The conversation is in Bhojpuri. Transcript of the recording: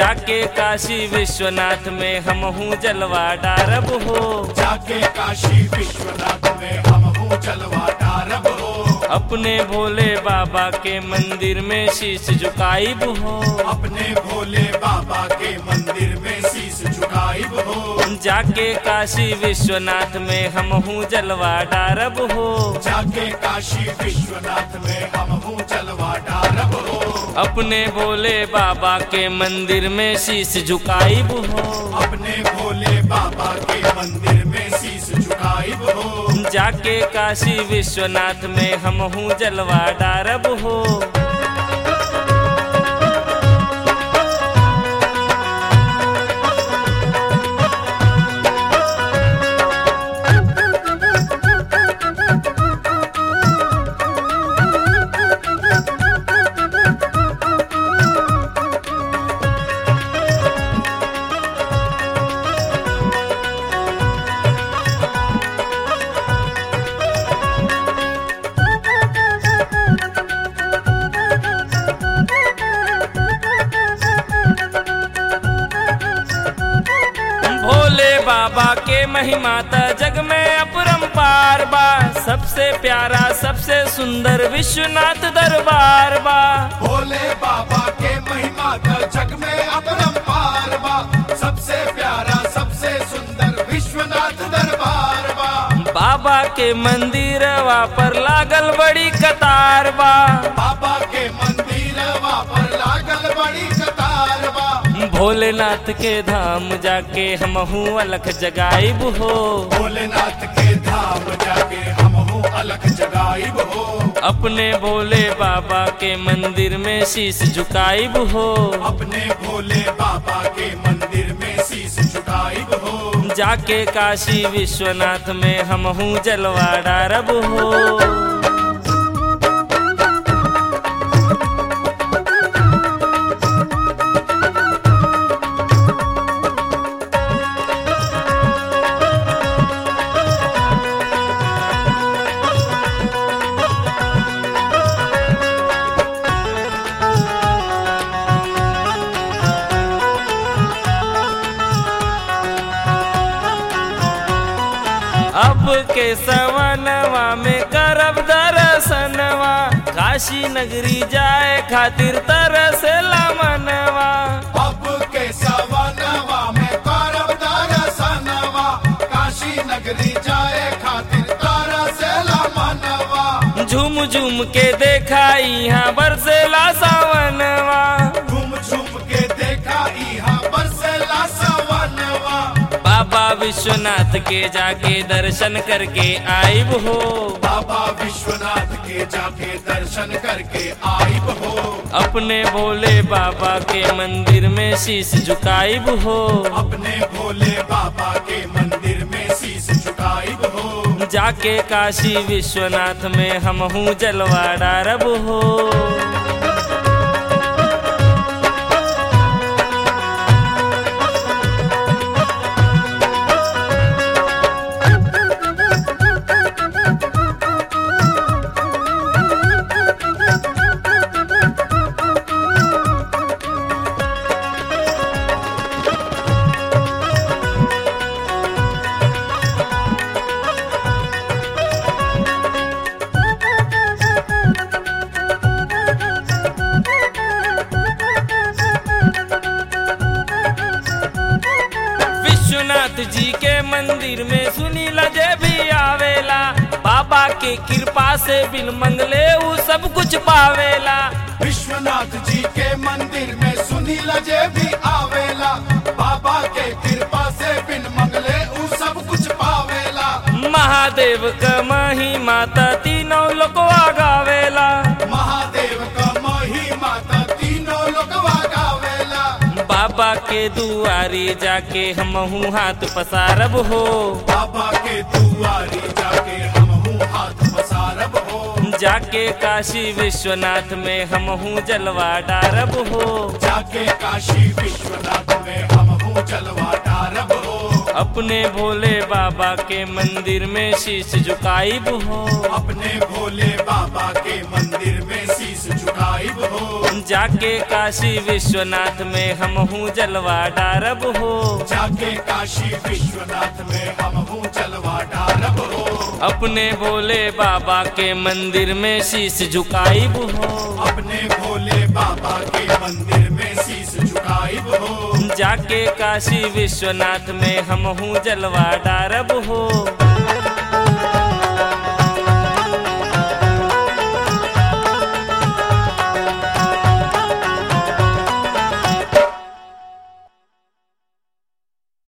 जाके काशी विश्वनाथ में हम हूँ जलवा डारब हो जाके काशी विश्वनाथ में हम हो जलवा डारब हो अपने भोले बाबा के मंदिर में शीश झुकाइब हो अपने भोले बाबा के मंदिर में शीश झुकाइब हो जाके काशी विश्वनाथ में हम हूँ जलवा डारब हो जाके काशी विश्वनाथ में हम हो जलवा डारब हो अपने भोले बाबा के मंदिर में शीश झुकाइब हो अपने भोले बाबा के मंदिर में शीश झुकाइब हो जाके काशी विश्वनाथ में हम हूँ जलवा डारब हो भोले बाबा के महिमा त जग में अपरंपार बा सबसे प्यारा सबसे सुंदर विश्वनाथ दरबार बा भोले बाबा के महिमा का जग में अपरंपार बा सबसे प्यारा सबसे सुंदर विश्वनाथ दरबार बा बाबा के मंदिर पर लागल बड़ी कतार बा बाबा के मंदिर पर लागल बड़ी कतार बा भोलेनाथ के धाम जाके हम हूँ अलख जगाइब हो भोलेनाथ के धाम जाके हम हो अलग जगाइब हो अपने भोले बाबा के मंदिर में शीश झुकाइब हो अपने भोले बाबा के मंदिर में शीश झुकाइब हो जाके काशी विश्वनाथ में हम हूँ जलवा डारब हो अब के सवनवा में करब दर्शनवा काशी नगरी जाए खातिर तरसेला मनवा अब के सवनवा में करब दर्शनवा काशी नगरी जाए खातिर तारा से मनवा झूम झूम के देखा यहाँ बरसेला सावनवा घूम झूम के देखा इहा बरसेला सवनवा बाबा विश्वनाथ के जाके दर्शन करके आइब हो बाबा विश्वनाथ के जाके दर्शन करके आइब हो अपने भोले बाबा के मंदिर में शीश झुकाइब हो अपने भोले बाबा के मंदिर में शीश झुकाइब हो जाके काशी विश्वनाथ में हम हूँ जलवा डारब हो विश्वनाथ जी के मंदिर में सुनी लजे भी आवेला बाबा के कृपा से बिन मंगले ऊ सब कुछ पावेला विश्वनाथ जी के मंदिर में सुनी लजे भी आवेला बाबा के कृपा से बिन मंगले उ सब कुछ पावेला महादेव क महिमा त तीनों लोकवा गावेला महादेव का महिमा त तीनों लोगवा गावेला बाबा के दुआरी जाके हम हूँ हाथ पसारब हो बाबा के दुआरी जाके हम हूँ हाथ पसारब हो जाके काशी विश्वनाथ में हम हूँ जलवा डारब हो जाके काशी विश्वनाथ में हम हूँ जलवा डारब हो अपने भोले बाबा के मंदिर में शीश झुकाइब हो अपने भोले बाबा के मंदिर में शीश झुकाइब हो जाके काशी विश्वनाथ में हम हूँ जलवा डारब हो जाके काशी विश्वनाथ में हम हूँ जलवा डारब हो अपने भोले बाबा के मंदिर में शीश झुकाइब हो अपने भोले बाबा के मंदिर में शीश झुकाइब हो जाके काशी विश्वनाथ में हम हूँ जलवा डारब हो